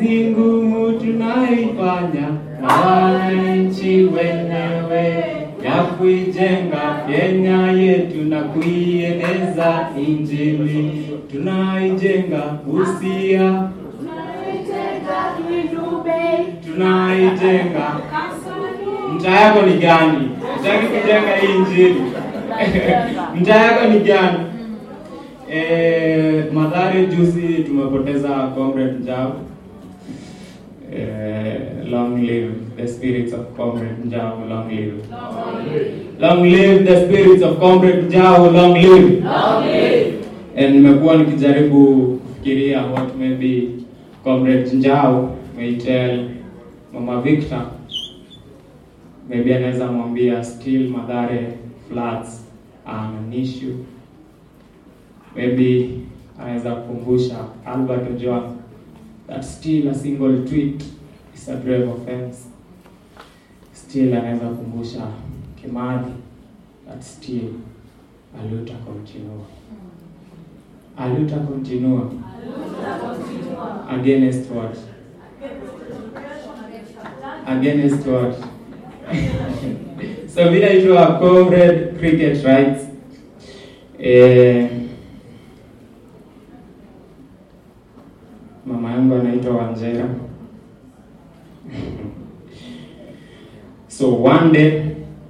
kazi ngumu tunaifanya na wananchi wenyewe ya kuijenga Kenya yetu na kuieneza Injili. Tunaijenga Busia, tunaijenga. Mtaa yako ni gani? Utaki kujenga hii Injili? Mtaa yako ni gani? Eh, Mathare juzi tumepoteza Comrade Njau. Eh, long live the spirits of Comrade Njau, long live. Long live the spirits of Comrade Njau, long live. And nimekuwa nikijaribu kufikiria what maybe Comrade Njau may tell Mama Victor. Maybe anaweza mwambia still Mathare floods are an issue maybe anaweza kukumbusha Albert Ojwang that still a single tweet is a grave offense. Still anaweza kukumbusha Kimathi that still a luta continua. A luta continua against what? Against what? so vile itwa comrade cricket rights eh, mama yangu anaitwa Wanjera. so one day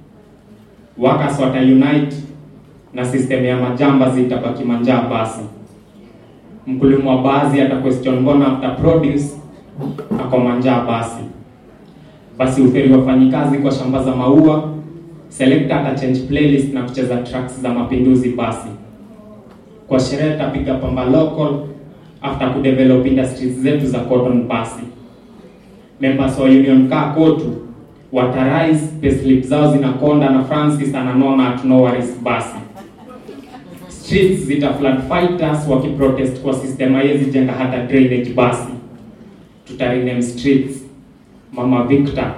workers wata unite na system ya majamba zitabaki manjaa basi. Mkulima wa basi ata question mbona after produce ako manjaa basi. Basi uferi wafanyikazi kwa shamba za maua, selector ata change playlist na kucheza tracks za mapinduzi basi. Kwa sherehe tapiga pamba local after kudevelop industries zetu za cotton basi. Members wa union kaa kotu watarise payslip zao zinakonda na Francis ananona at no worries basi. Streets zita flood fighters wakiprotest kwa system haiwezi jenga hata drainage basi. Tutarename streets Mama Victor,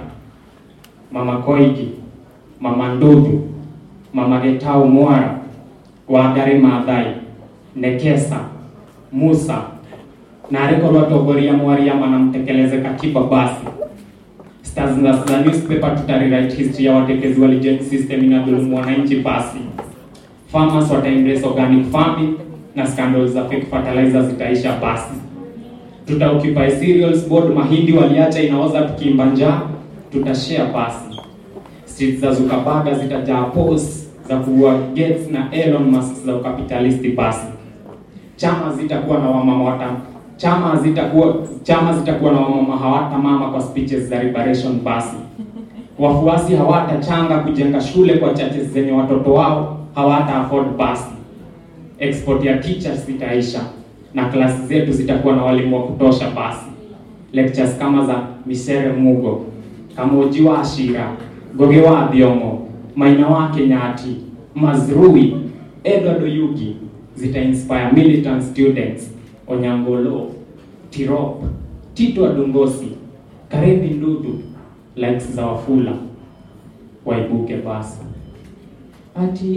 Mama Koigi, Mama Ndudu, Mama Getau Mwara, Wangari Maathai, Nekesa, Musa na arekorwo atongoria mwariama na mtekeleze katiba basi stars za za newspaper tutarewrite history ya watekezi wa legend system inadhulumu wananchi basi farmers wata embrace organic farming na scandals za fake fertilizer zitaisha basi tuta occupy cereals board mahindi waliacha inaoza tukiimba njaa tutashare basi streets za Zuckerberg zitajaa posts za kuua Gates na Elon Musk za ukapitalisti basi chama zitakuwa na wamama wata chama zitakuwa chama zitakuwa na wamama hawata mama kwa speeches za liberation basi wafuasi hawatachanga kujenga shule kwa churches zenye watoto wao hawata afford basi export ya teachers zitaisha na klasi zetu zitakuwa na walimu wa kutosha basi lectures kama za Misere Mugo Kamuji wa Ashira Goge wa Thiongo Maina wa Kenyati Mazrui Edward Oyugi zita inspire militant students Onyangolo Tirop Tito Adongosi Karevi Ndudu likes za Wafula waibuke basi ati